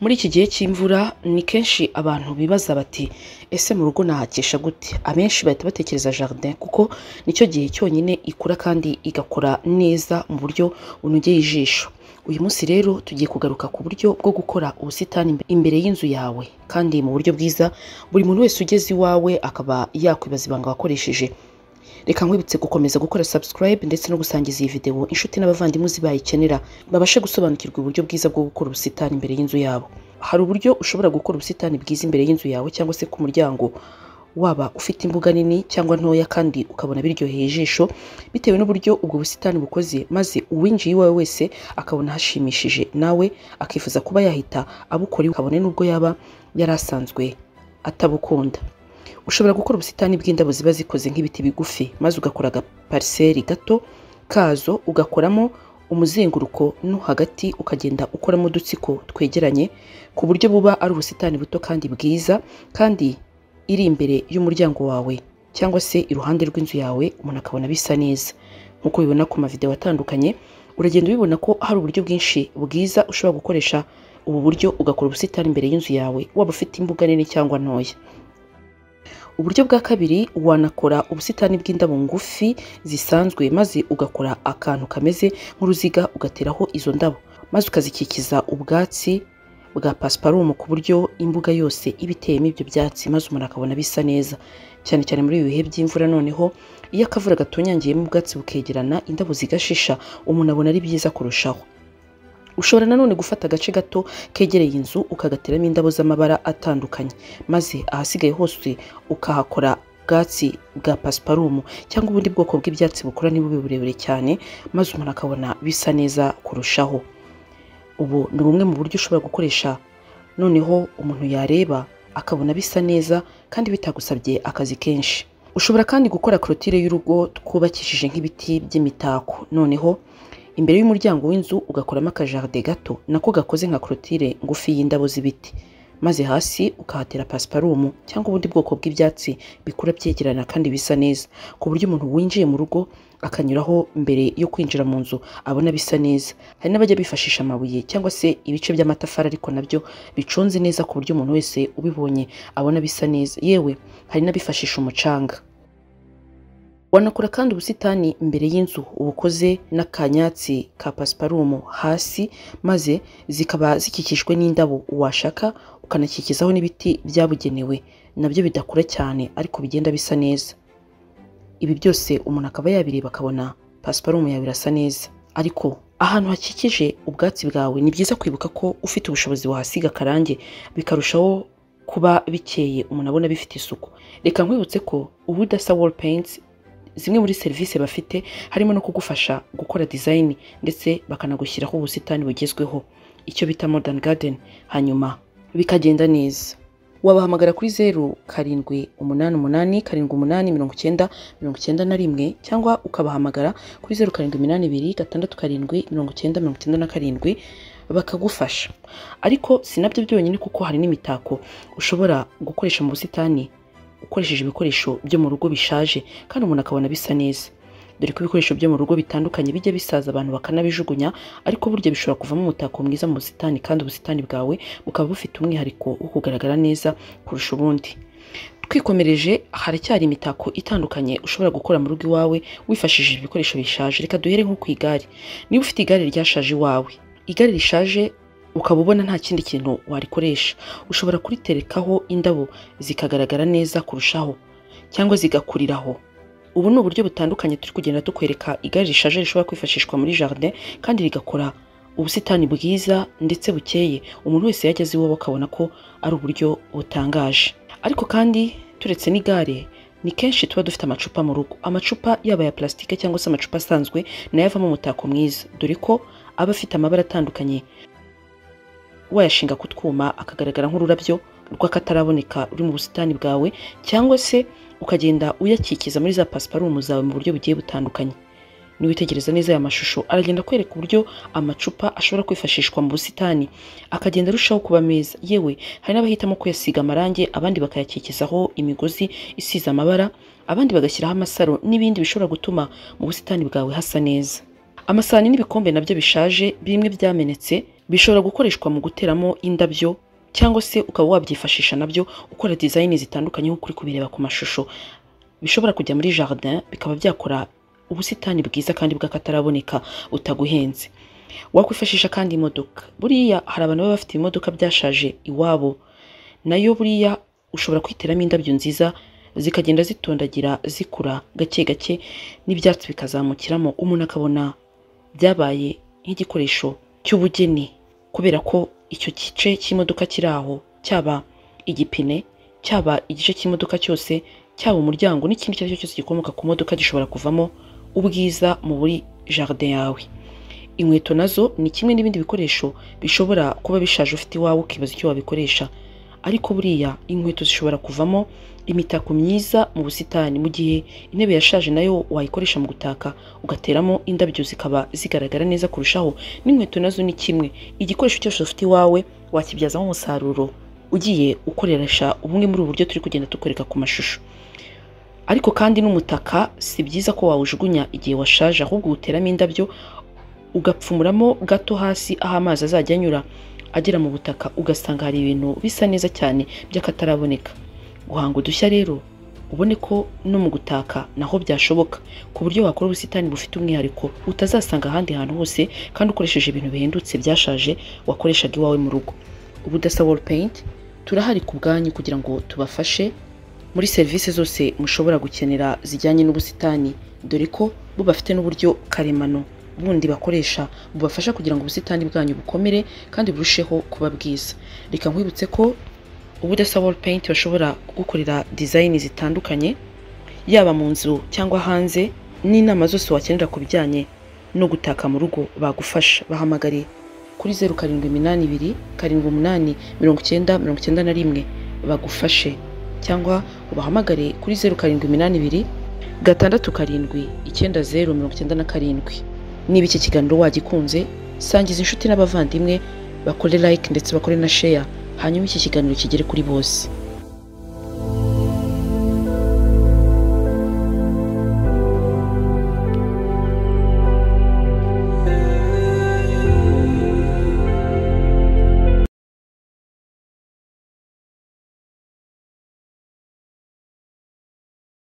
Muri iki gihe cy'imvura ni kenshi abantu bibaza bati ese mu rugo nahakesha gute? Abenshi bahita batekereza jardin kuko nicyo gihe cyonyine ikura kandi igakora neza mu buryo bunogeye ijisho. Uyu munsi rero tugiye kugaruka ku buryo bwo gukora ubusitani imbere y'inzu yawe kandi mu buryo bwiza buri muntu wese ugeze iwawe akaba yakwibaza ibanga wakoresheje. Reka nkwibutse gukomeza gukora subscribe ndetse no gusangiza iyi video inshuti n'abavandimwe zibayikenera babashe gusobanukirwa uburyo bwiza bwo gukora ubusitani imbere y'inzu yabo. Hari uburyo ushobora gukora ubusitani bwiza imbere y'inzu yawe cyangwa se ku muryango waba ufite imbuga nini cyangwa ntoya kandi ukabona biryoheye ijisho bitewe n'uburyo ubwo busitani bukoze maze uwinjiye iwawe wese akabona hashimishije nawe akifuza kuba yahita abukora iwe kabone n'ubwo yaba yari asanzwe atabukunda. Ushobora gukora ubusitani bw'indabo ziba zikoze nk'ibiti bigufi maze ugakora agapariseri gato kazo ugakoramo umuzenguruko no hagati ukagenda ukoramo udutsiko twegeranye ku buryo buba ari ubusitani buto kandi bwiza kandi iri imbere y'umuryango wawe cyangwa se iruhande rw'inzu yawe umuntu akabona bisa neza nk'uko ubibona ku mavideo atandukanye uragenda ubibona ko hari uburyo bwinshi bwiza ushobora gukoresha ubu buryo ugakora ubusitani imbere y'inzu yawe waba ufite imbuga nini cyangwa ntoya uburyo bwa kabiri wanakora ubusitani bw'indabo ngufi zisanzwe maze ugakora akantu kameze nk'uruziga ugateraho izo ndabo maze ukazikikiza ubwatsi bwa pasiparumu ku buryo imbuga yose iba iteyemo ibyo byatsi maze umuntu akabona bisa neza cyane cyane muri ibi bihe by'imvura noneho iyo akavura gatonyangiyemo ubwatsi bukegerana indabo zigashisha umuntu abona ari byiza kurushaho ushobora nanone gufata agace gato kegereye inzu ukagateramo indabo z'amabara atandukanye maze ahasigaye hose ukahakora ubwatsi bwa pasiparumu cyangwa ubundi bwoko bw'ibyatsi bukura ntibube burebure cyane maze umuntu akabona bisa neza kurushaho ubu ni bumwe mu buryo ushobora gukoresha noneho umuntu yareba akabona bisa neza kandi bitagusabye akazi kenshi ushobora kandi gukora korotire y'urugo twubakishije nk'ibiti by'imitako noneho imbere y'umuryango w'inzu ugakoramo akajaride gato nako gakoze nka korotire ngufi y'indabo z'ibiti maze hasi ukahatera pasiparumu cyangwa ubundi bwoko bw'ibyatsi bikura byegerana kandi bisa neza ku buryo umuntu winjiye mu rugo akanyuraho mbere yo kwinjira mu nzu abona bisa neza hari n'abajya bifashisha amabuye cyangwa se ibice by'amatafari ariko nabyo bicunze neza ku buryo umuntu wese ubibonye abona bisa neza yewe hari n'abifashisha umucanga wanakora kandi ubusitani imbere y'inzu ubukoze n'akanyatsi ka pasiparumu hasi maze zikaba zikikijwe n'indabo washaka ukanakikizaho n'ibiti byabugenewe nabyo bidakura cyane ariko bigenda bisa neza ibi byose umuntu akaba yabireba akabona pasiparumu yawe irasa neza ariko ahantu hakikije ubwatsi bwawe ni byiza kwibuka ko ufite ubushobozi wahasiga akarange bikarushaho kuba bikeye umuntu abona bifite isuku reka nkwibutse ko ubu udasa wall paints zimwe muri serivisi bafite harimo no kugufasha gukora design ndetse bakanagushyiraho ubusitani bugezweho icyo bita modern garden hanyuma bikagenda neza wabahamagara kuri zeru karindwi umunani umunani karindwi umunani mirongo icyenda mirongo icyenda na rimwe cyangwa ukabahamagara kuri zeru karindwi iminani ibiri gatandatu karindwi mirongo icyenda mirongo icyenda na karindwi bakagufasha ariko si nabyo byonyine kuko hari n'imitako ushobora gukoresha mu busitani ukoresheje ibikoresho byo mu rugo bishaje kandi umuntu akabona bisa neza dore ko ibikoresho byo mu rugo bitandukanye bijya bisaza abantu bakanabijugunya ariko burya bishobora kuvamo umutako mwiza mu busitani kandi ubusitani bwawe bukaba bufite umwihariko wo kugaragara neza kurusha ubundi twikomereje haracyari imitako itandukanye ushobora gukora mu rugo iwawe wifashishije ibikoresho bishaje reka duhere nko ku igare niba ufite igare ryashaje iwawe igare rishaje ukaba ubona nta kindi kintu warikoresha ushobora kuriterekaho indabo zikagaragara neza kurushaho cyangwa zigakuriraho ubu ni uburyo butandukanye turi kugenda dukwereka igare rishaje rishobora kwifashishwa muri jardin kandi rigakora ubusitani bwiza ndetse bukeye umuntu wese yageze iwe akabona ko ari uburyo butangaje ariko kandi turetse n'igare ni kenshi tuba dufite amacupa mu rugo amacupa yaba ya plastique cyangwa se amacupa asanzwe nayo avamo umutako mwiza dore ko aba afite amabara atandukanye wayashinga ku twuma akagaragara nk'ururabyo rw'akataraboneka ruri mu busitani bwawe cyangwa se ukagenda uyakikiza muri za pasiparumu zawe mu buryo bugiye butandukanye niwitegereza neza aya mashusho aragenda akwereka uburyo amacupa ashobora kwifashishwa mu busitani akagenda arushaho kuba meza yewe hari n'abahitamo kuyasiga amarangi abandi bakayakikizaho imigozi isize amabara abandi bagashyiraho amasaro n'ibindi bishobora gutuma mu busitani bwawe hasa neza amasahani n'ibikombe nabyo bishaje bimwe byamenetse bishobora gukoreshwa mu guteramo indabyo cyangwa se ukaba wabyifashisha nabyo ukora design zitandukanye nk'uko uri kubireba ku mashusho bishobora kujya muri jardin bikaba byakora ubusitani bwiza kandi bw'akataraboneka butaguhenze wakwifashisha kandi imodoka buriya hari abantu baba bafite imodoka byashaje iwabo nayo buriya ushobora kwiteramo indabyo nziza zikagenda zitondagira zikura gake gake n'ibyatsi bikazamukiramo umuntu akabona byabaye nk'igikoresho cy'ubugeni kubera ko icyo gice cy'imodoka kiri aho cyaba igipine cyaba igice cy'imodoka cyose cyaba umuryango n'ikindi icyo ari cyo cyose gikomoka ku modoka gishobora kuvamo ubwiza mu buri jardin yawe inkweto nazo ni kimwe n'ibindi bikoresho bishobora kuba bishaje ufite iwawe ukibaza icyo wabikoresha ariko buriya inkweto zishobora kuvamo imitako myiza mu busitani mu gihe intebe yashaje nayo wayikoresha mu gutaka ugateramo indabyo zikaba zigaragara neza kurushaho n'inkweto nazo ni kimwe igikoresho cyose ufite iwawe wakibyazamo umusaruro ugiye ukoresha bumwe muri ubu buryo turi kugenda tukoreka ku mashusho ariko kandi n'umutaka si byiza ko wawujugunya igihe washaje ahubwo uwuteramo indabyo ugapfumuramo gato hasi aho amazi azajya anyura agera mu butaka ugasanga hari ibintu bisa neza cyane by'akataraboneka guhanga udushya rero ubone ko no mu gutaka naho byashoboka ku buryo wakora ubusitani bufite umwihariko utazasanga ahandi hantu hose kandi ukoresheje ibintu bihendutse byashaje wakoreshaga iwawe mu rugo ubu dasa wall paint turahari ku bwanyu kugira ngo tubafashe muri serivisi zose mushobora gukenera zijyanye n'ubusitani dore ko bubafite n'uburyo karemano bundi bakoresha bubafasha kugira ngo ubusitani bwanyu bukomere kandi burusheho kuba bwiza reka nkwibutse ko ubudasa wall paint bashobora kugukorera design zitandukanye yaba mu nzu cyangwa hanze n'inama zose wakenera ku bijyanye no gutaka mu rugo bagufasha bahamagare kuri zeru karindwi iminani ibiri karindwi umunani mirongo icyenda mirongo icyenda na rimwe bagufashe cyangwa ubahamagare kuri zeru karindwi iminani ibiri gatandatu karindwi icyenda zeru mirongo icyenda na karindwi niba iki kiganiro wagikunze sangiza inshuti n'abavandimwe bakore like ndetse bakore na share hanyuma iki kiganiro kigere kuri bose